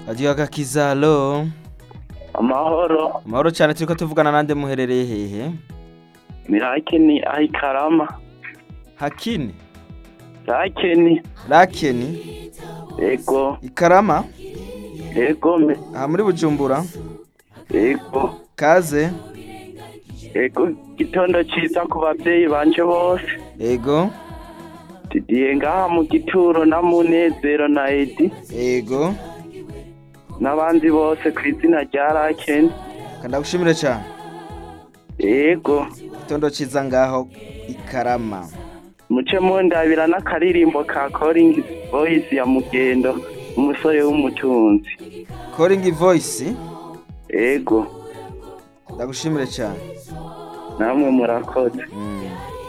radiyo agakiza alo amahoro amahoro cyane turiko tuvugana nande muherereye hehe mirakeni ayikarama hakini rakeni rakeni ego ikarama ego me aha muri bujumbura ego kaze ego gitondo ciza ku bavyeyi banje bose ego didiye ngaha mu gituro na munezero na edi ego n'abandi bose ku izina rya rakeni kandagushimire cyane ego itondo ciza ngaho ikarama muce mundabira n'akaririmbo ka calling voice ya mugendo umusore w'umutunzi calling voice ego ndagushimire cyane namwe murakoze mm.